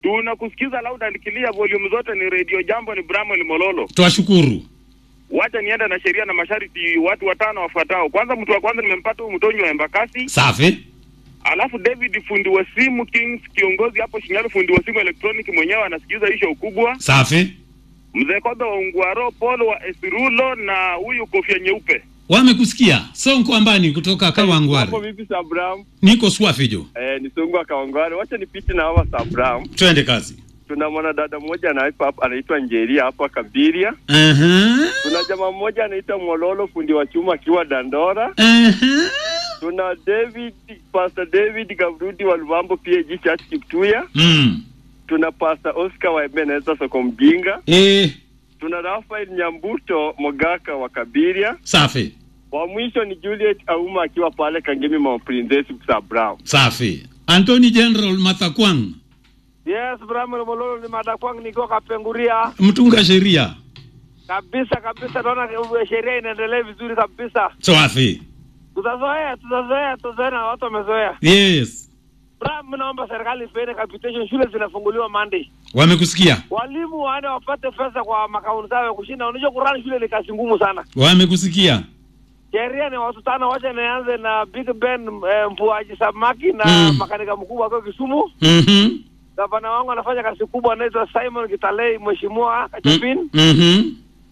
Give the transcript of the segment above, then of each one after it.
Tunakusikiza loud and clear, volume zote ni Radio Jambo, ni Bramwell Mololo. Twashukuru. Wacha nienda na sheria na masharti, watu watano wafuatao. Kwanza, mtu wa kwanza nimempata huyu Mtonyi wa Embakasi, Safi. alafu David fundi wa simu Kings, kiongozi hapo Shinyalu, fundi wa simu electronic, mwenyewe anasikiza hisho ukubwa. Safi. Mzee Kobe wa Ungwaro, Paul wa Esirulo na huyu kofia nyeupe. Wamekusikia. Sonko Ambani kutoka Kawangware. Hapo vipi Sabram? Niko swafi jo. Eh, ni Sungu wa Kawangware. Wacha nipite na hawa Sabram. Twende kazi. Tuna mwanadada mmoja anaitwa hapa anaitwa Njeria hapa Kabiria. Aha. Tuna jamaa mmoja anaitwa Mololo fundi wa chuma akiwa Dandora. Aha. Tuna David Pastor David Gavrudi wa Lubambo PAG Church Kiptuya. Mm. Tuna Pastor Oscar wa Ebenezer Soko Mjinga. Eh, Tuna Rafael Nyambuto Mogaka wa Kabiria. safi. Wa mwisho ni Juliet Auma akiwa pale Kangemi Mount Princess Sabram. Safi. Anthony General Mathakwang, Yes, Bramwell Mololo ni madakwang niko Kapenguria mtunga sheria. kabisa kabisa, naona uh, sheria inaendelea vizuri kabisa. Safi. Tutazoea, tutazoea, tutazoea na watu wamezoea. Yes. Bram, naomba serikali ipeane capitation, shule zinafunguliwa Monday, Wamekusikia. walimu waende wapate pesa kwa makaunti zao ya kushinda. Unajua kurani shule ni kazi ngumu sana. Wamekusikia. Sheria ni watu tano, wacha nianze na Big Ben eh, mvuaji samaki na Mm. makanika mkubwa akiwa Kisumu. Mhm. Gavana wangu anafanya kazi kubwa, anaitwa Simon Kitalei, mheshimiwa Kachapin. Mhm.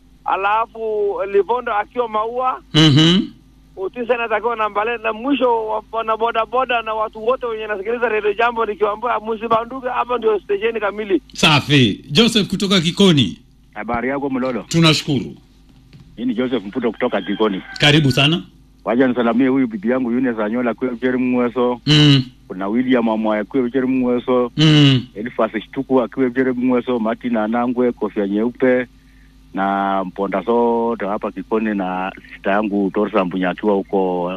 Alafu Livondo akiwa Maua, Mhm. Utisa inatakiwa na Mbale, na mwisho wa- wana bodaboda na watu wote wenye nasikiliza redio Jambo, nikiwaambia msibanduke, hapa ndio stesheni kamili. Safi. Joseph kutoka Kikoni. Habari yako Mlolo? Tunashukuru. Hii ni Joseph Mputo kutoka Kikoni. Karibu sana. Wacha nisalamie huyu bibi yangu Eunice Anyola kwe Ucheri Mweso. Mm. Kuna William Amwaya kwe Ucheri Mweso. Mm. Elifas Shtuku akiwa Ucheri Mweso. Martin Anangwe kofia nyeupe na mponda sote hapa Kikoni na sista yangu Torsa Mbunya akiwa huko.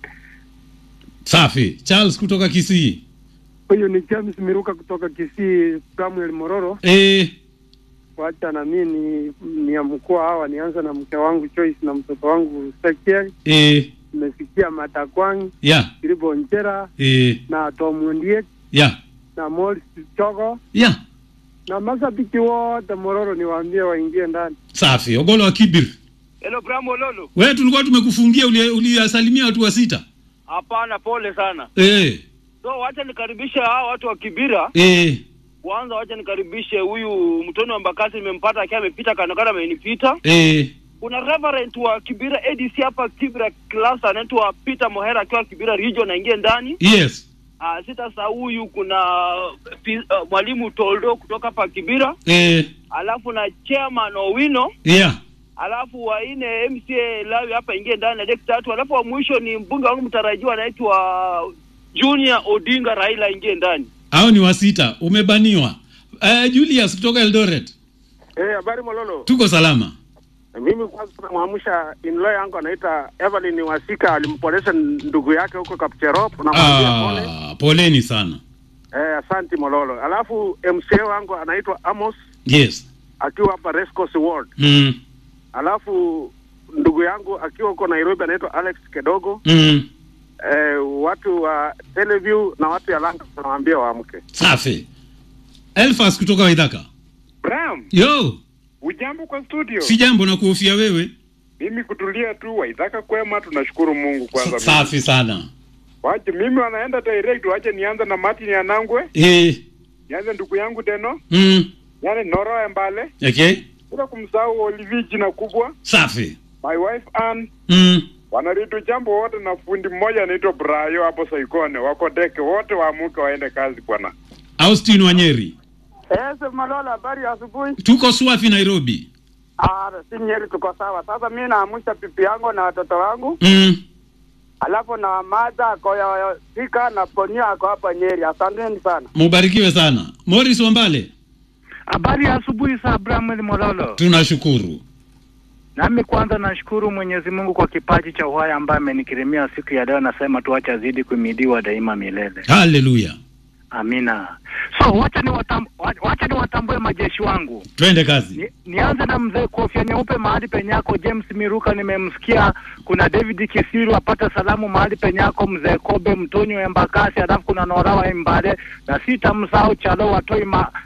Safi. Charles kutoka Kisii. Huyu ni James Miruka kutoka Kisii, Samuel Mororo. Eh, Wacha na mimi ni, ni ya mkoa hawa, nianza na mke wangu Joyce na mtoto wangu Sekiel. eh, Nimesikia Matakwang, ya. Kiribo Nchera Eh, na Tom Ndiek ya. na Morris Chogo Ya. na mashabiki wote Mororo, niwaambie waingie ndani. Safi. Ogolo wa Kibir. Hello Bram Lolo. Wewe tulikuwa tumekufungia uli- uliwasalimia watu wa sita. Hapana, pole sana. Eh, So wacha nikaribishe hao watu wa Kibira. eh, Kwanza wacha nikaribishe huyu mtoni wa Mbakasi, nimempata akiwa amepita kando kando, amenipita. eh. Kuna reverend wa Kibira ADC hapa Kibira class anaitwa Peter Mohera akiwa Kibira region, aingie ndani. Yes. Ah, sita huyu kuna pi- ah, mwalimu Toldo kutoka hapa Kibira, Eh, alafu na chairman Owino, yeah. alafu wa nne MCA Lawi hapa ingie ndani na deki tatu, alafu wa mwisho ni mbunge wangu mtarajiwa anaitwa Junior Odinga Raila ingie ndani. Hao ni wa sita. Umebaniwa. Eh, Julius kutoka Eldoret. Eh, habari Mololo. Tuko salama. Mimi kwanza namwamsha in-law yangu anaita Evelyn Wasika, alimpolesha ndugu yake huko Kapcherop, namwambia pole. Ah, poleni sana. Eh, asanti Mololo. Alafu MCA wangu anaitwa Amos Yes. akiwa hapa Rescos Ward. Mm. Alafu ndugu yangu akiwa huko Nairobi anaitwa Alex Kedogo. Mm. Eh, watu wa Teleview na watu ya Langa tunawaambia waamke. Safi. Elfas kutoka Waithaka. Bram, Yo, ujambo kwa studio? si jambo na kuhofia wewe. Mimi kutulia tu, waidhaka kwema, tunashukuru Mungu kwanza. Safi sana. Wache mimi wanaenda direct, wache nianze na Martin Anangwe, Eh. nianze ndugu yangu Deno, Mm. yani Noro Embale, Okay. bila kumsahau Olivi jina kubwa, Safi. my wife Ann, Mm. wanalitu jambo wote na fundi mmoja anaitwa Brayo hapo Soikone, wako deke wote, waamuke waende kazi bwana. Austin Wanyeri. Yes, Malolo, habari ya asubuhi. Tuko Swafi Nairobi. Ah, si Nyeri, tuko sawa. Sasa mimi naamsha pipi yangu na watoto wangu, Mm. alafu na madha ako ya Thika na Ponia ako hapa Nyeri. Asanteni sana. Mubarikiwe sana. Morris Wambale. Habari ya asubuhi saa Bramwel Mololo. Tunashukuru. Nami kwanza nashukuru Mwenyezi Mungu kwa kipaji cha uhai ambaye amenikirimia siku ya leo. Nasema tu acha zidi kuimidiwa daima milele. Haleluya. Amina. So wacha ni watam, wacha ni watambue wale majeshi wangu. twende kazi. Ni, nianze na mzee kofia nyeupe mahali penyako James Miruka, nimemsikia. Kuna David Kisiru apata salamu mahali penyako, mzee Kobe Mtonyo Embakasi, alafu kuna Nora wa Imbale na sitamsahau Chalo Watoi ma,